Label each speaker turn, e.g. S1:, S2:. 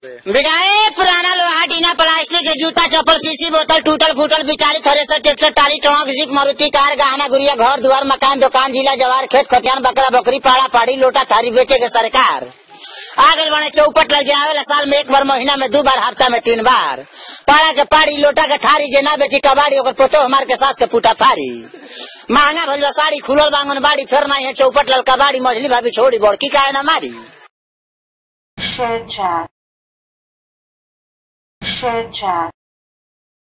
S1: बिगाए पुराना लोहा टीना प्लास्टिक के जूता चप्पल सीसी बोतल टूटल फूटल बिचारी thresher tractor trolley truck jeep Maruti car गहना गुड़िया घर दुआर मकान दुकान जिला जवार खेत खतियान बकरा बकरी पाड़ा पाड़ी लोटा थारी बेचे के सरकार आगे बने चौपट लग जाए साल में एक बार महीना में दो बार हफ्ता में तीन बार पाड़ा के पाड़ी लोटा के थारी जे ना बेची कबाड़ी ओकर पोतो हमार के सास के पुटा फारी महंगा भइल बा साड़ी खुलल बांगन बाड़ी फिर नहीं है चौपट लल कबाड़ी मझली भाभी छोड़ी बड़की काहे ना मारी
S2: Share chat. Share chat.